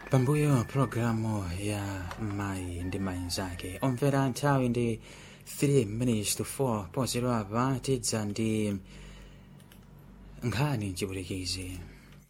pambuyo pulogalamu ya mayi ndi mayi nzake omvera nthawi ndi 3 minutes to 4 pozero apa tidza ndi nkhani mchiputikizi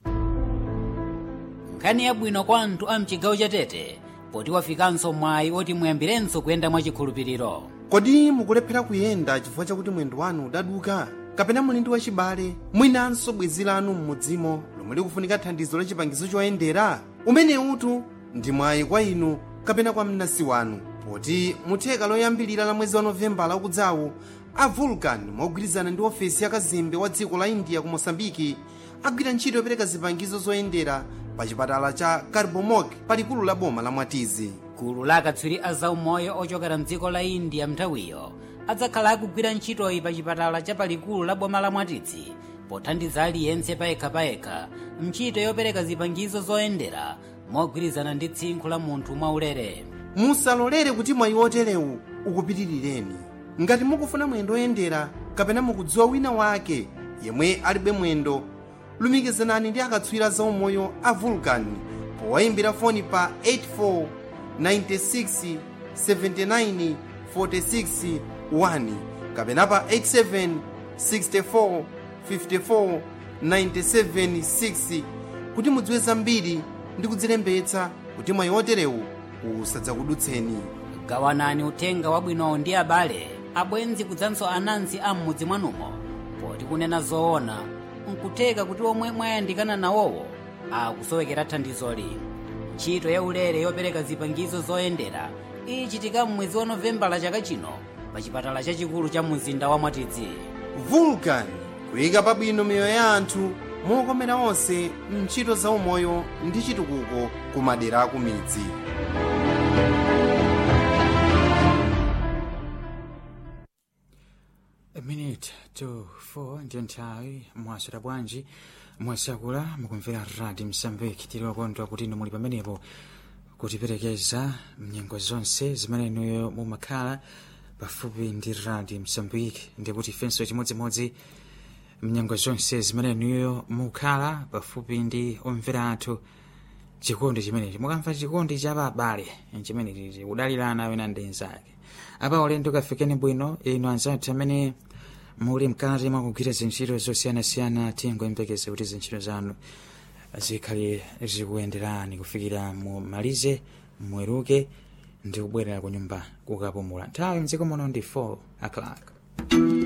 nkhani yabwino kwa anthu a mchigawo cha tete poti wafikanso mwayi oti muyambirenso kuyenda mwachikhulupiriro kodi mukulephera kuyenda chifukwa chakuti mwendo wanu udaduka kapena muli ndi wachibale mwinanso bwenzi lanu m'mudzimo lomwe likufunika thandizo la chipangizo choyendera umene utu ndi mwayi kwa inu kapena kwa mnansi wanu poti mutheka loyambilira la mwezi wa novembala ukudzawu a vulcan mogwirizana ndi ofesi ya kazembe wa dziko la india ku mosambiki agwira ntchito yopereka zipangizo zoyendera pa chipatala cha carbomok palikulu la boma la mwatizi gulu la akatswiri a zaumoyo ochokera mdziko la india mnthawiyo adzakhala akugwira ntchitoyi pa chipatala cha palikulu la boma la mwatizi pothandiza aliyense payekhapayekha ntchito yopereka zipangizo zoyendera mogwirizana ndi tsinkhu la munthu mwaulere musalolere kuti mwayi oterewu ukupitirireni ngati mukufuna mwendo oyendera kapena mukudziwa wina wake yemwe alibe mwendo lumikizanani ndi akatswiri zaumoyo a vulcan powayimbira foni pa 84 96 79 46 1 kapena pa 87 64 54 97 6 kuti mudziwe zambiri ndi kudzilembetsa kuti mwayi oterewu usadzakudutseni gawanani uthenga wabwinowo ndi abale abwenzi kudzanso anansi a m'mudzi mwanumo poti kunena zoona nkutheka kuti omwe mwayandikana nawowo akusowekera thandizoli ntchito ya ulere yopereka zipangizo zoyendera ichitika m'mwezi wa novembala chaka chino pa chipatala chachikulu cha mzinda wa mwatidzi vulcan kuyika pabwino miyoyo ya anthu mokomera onse mntchito zaumoyo ndi chitukuko ku madera aku midzi A minute to 4 ndiyo nthawi mwaswera bwanji mwasakula mukumvera radio msambiki tili okondwa kuti inu muli pamenepo kutiperekeza mnyengo zonse zimene inuyo mumakhala pafupi ndi radio msambiki ndikuti ifenso chimodzimodzi mnyengo zonse zimene inuyo mukhala pafupi ndi omvera athu chikondi chimenechi mukamva chikondi cha abale chimenechi kudalirana wina ndi nzake apa ulendo kafikeni bwino inu anzathu amene muli mkati mwakugwira zintchito zosiyanasiyana tingoyembekeza kuti zintchito zanu zikhale zikuyenderani kufikira mumalize mweruke ndi kubwerera ku nyumba kukapumula nthawi mdziko muno ndi 4 o'clock